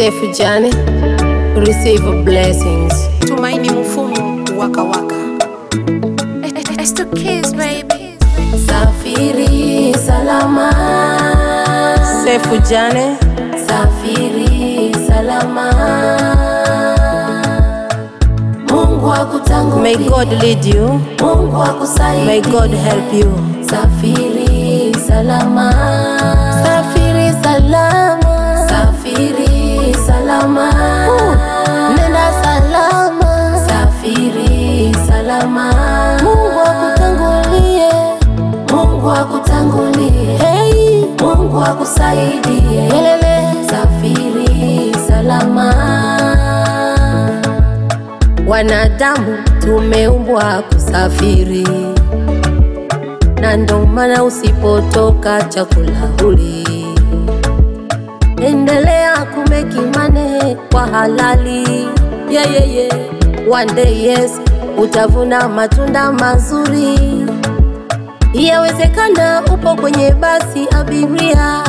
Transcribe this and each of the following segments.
Safe journey, receive blessings. Tumaini Mfumu waka waka. It's the kids, baby. Safiri salama, Safe journey, safiri salama. Mungu akutangulie, may God lead you, Mungu akusaidie. may God help you. Safiri salama, Safiri salama, safiri salama. nenda salama, Safiri salama, Mungu akutangulie. Mungu akutangulie, Hey, Mungu akusaidie. elele. Safiri salama, Wanadamu tumeumbwa kusafiri, na ndo maana usipotoka chakula huli. Endelea kumeki mane kwa halali, yeah, yeah, yeah. One day yes, utavuna matunda mazuri. Yawezekana upo kwenye basi abiria,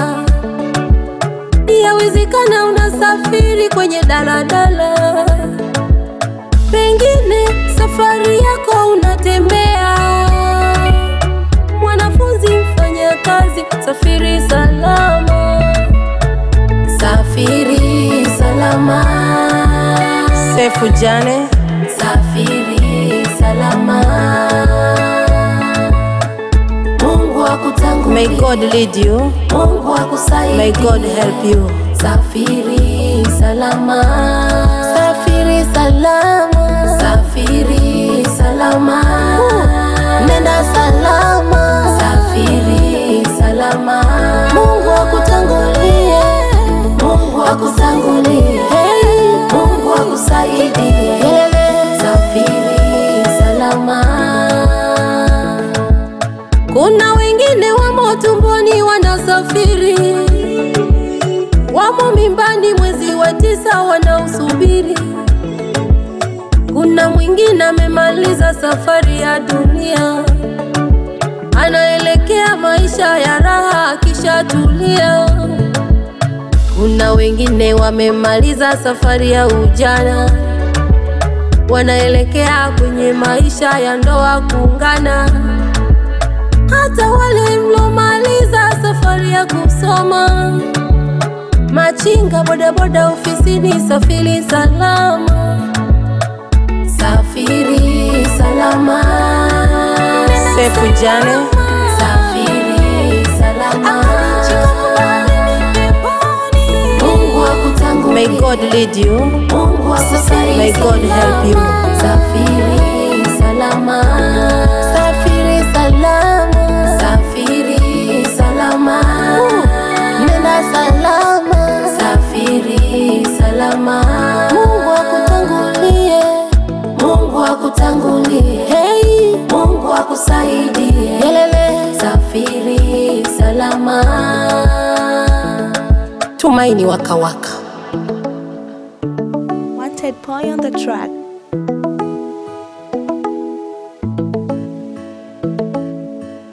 yawezekana unasafiri kwenye daladala pengine safari yako unatembea. Mwanafunzi, mfanya kazi, safiri salama. safiri salama, Safe journey, safiri salama. Mungu akutangulie, may God lead you, Mungu akusaidie. may God help you. Safiri salama, Safiri salama, safiri salama. nenda salama, Safiri salama, Mungu akutangulie. Mungu akutangulie, Hey, Mungu akusaidie. elele. Safiri salama, Kuna wengine wamo tumboni wanasafiri, wamo mimbani mwezi wa tisa wanausubiri. Kuna mwingine amemaliza safari ya dunia, anaelekea maisha ya raha akishatulia. Kuna wengine wamemaliza safari ya ujana, wanaelekea kwenye maisha ya ndoa kuungana hata wale mlomaliza safari ya kusoma, machinga, bodaboda, ofisini, safiri salama. safiri salama, Safe journey, safiri salama. Mungu akutangulie, may God lead you, Mungu akusaidie. may God help you. Safiri salama, Safiri salama, safiri salama, nenda salama, safiri salama. Mungu akutangulie. Mungu akutangulie, Hey, Mungu akusaidie. elele. Safiri salama. Tumaini Waka Waka. Wanted boy on the track.